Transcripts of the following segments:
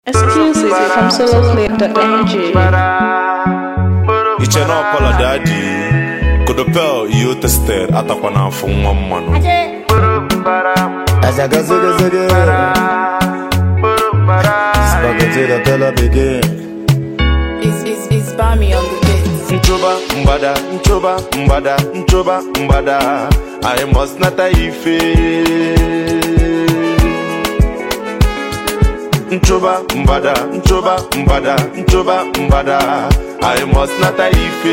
Exclusive from soloclip.ng. iche na ọpọlọ dị adị kodopel ihe o tested atakwa n'afọ nwa mmanụ Azaga zogo zogo Spaghetti the color begin It's, it's, it's Bami on the beat. nchoba mgbada nchoba mgbada nchoba mgbada i must nata ife nchoba mgbada nchoba mgbada nchoba mgbada i must nata ife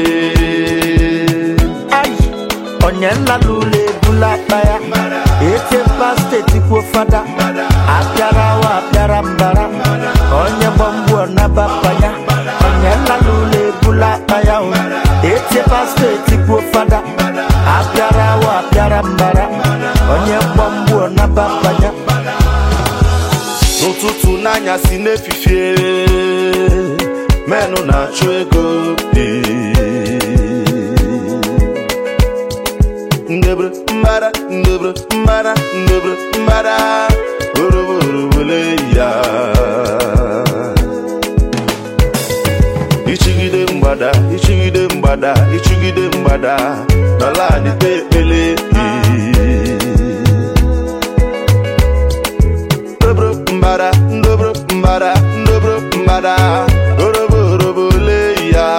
Ai Onye nla n'ụlọ ebula akpa ya Etempa steeti kwuo fada Apịara wa apịara mbara Onye gbamgbu ọnaba panya Onye nla n'ụlọ ebula akpa ya o Etempa steeti kwuo fada Apịara wa apịara mbara Onye gbamgbu ọnaba panya n'ụtụtụ n'anyasị n'efifie menụ na-achụ ego ndebre mbara ndebre mbara ndebre mbara oroborobole ya ichigide mgbada ichigide mgbada ichigide mgbada n'ala adịte ekpele ndobro mbara ndobro mbara ndobro mbara orobo orobo le ya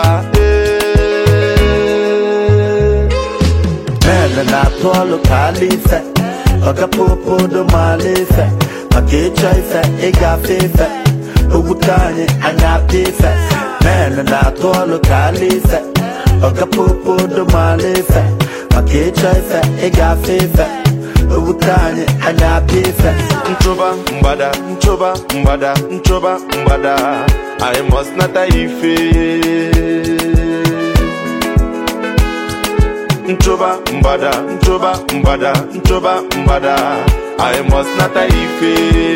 Mele na-atụ ọlụ ka ala ife ọgapopodo maala ife maka ịchọ ife ịgafe ife ogbute anyị anya apịa ife Mele na-atụ ọlụ ka ala ife ọgapopodo maala ife maka ịchọ ife ịgafe ife ogbute anyị anya apịa ife nchoba mgbada nchoba mgbada nchoba mgbada i must nata ife nchoba mgbada nchoba mgbada nchoba mgbada i must nata ife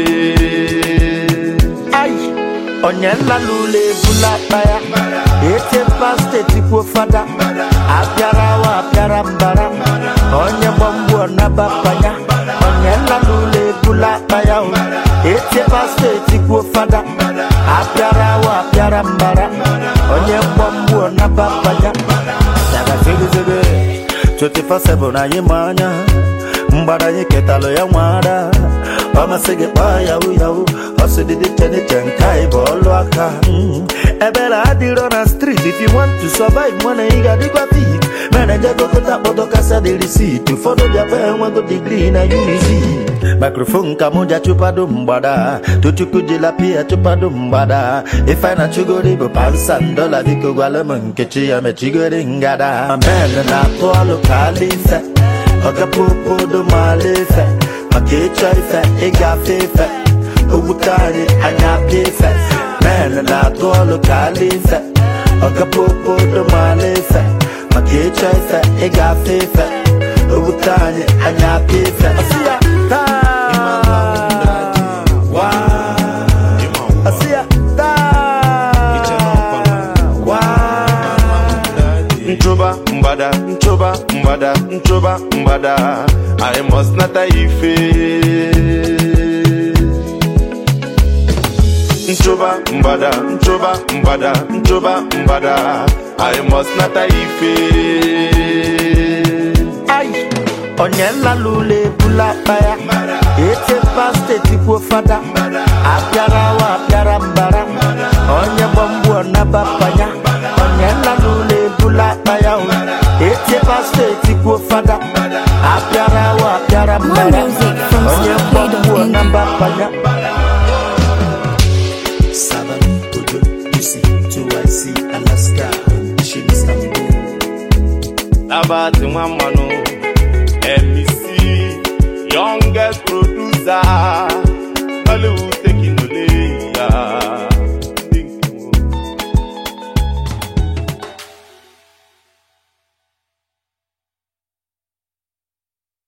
Ai, onye nla n'ụlọ ebula akpa ya etempa steeti kwuo fada apịara wa apịara mbara onye gbamgbu ọnaba panya onye nla n'ụlọ ebula akpa ya o etempa steeti kwuo fada apịara wa apịara mbara onye mgbamgbu ọnaba panya Daga zege zege 24/7 anyị ma anya mgbada anyị ketalụ ya nwara ọ masị gị kpaa yahu yahu ọ sị dị iche n'iche nke anyị bụ ọlụ aka Mm. ebere adịrọ na street if you want to survive mana ị ga-adịkwa fit mere jegokọta kpọtọ kasa dị risit ụfọdụ bịakwa enwego digrii na unizi mikrofon ka mụ ja chụpado mgbada tochukwu jila pia chụpado mgbada ife na chugori bụ pansan dola biko gwala m nkechi ya mechigori ngada amen na-atụ ọlụ ka ala ife ọgapopodo maala ife maka ịchọ ife ịgafe ife ogbute anyị anya apịa ife men na-atụ ọlụ ka ala ife ọgapopodo maala ife maka ịchọ ife ịgafe ife ogbute anyị anya apịa ife Ọsị ya, taa, waa. Ọsị ya, taa, waa. nchoba mgbada nchoba mgbada nchoba mgbada i must nata ife nchoba mgbada nchoba mgbada nchoba mgbada i must nata ife Ai, onye nla n'ụlọ ebula akpa ya etempa steeti kwuo fada apịara wa apịara mbara onye gbamgbu ọnaba panya onye nla n'ụlọ ebula akpa ya o etempa steeti kwuo fada apịara wa apịara mbara music from onye gbamgbu soloclip.ng. ọnaba panya Seven, Ojo, DC, 2IC, Alaska, Shin, Istanbul. nabati nwa mmanụ mec youngest producer Hollywood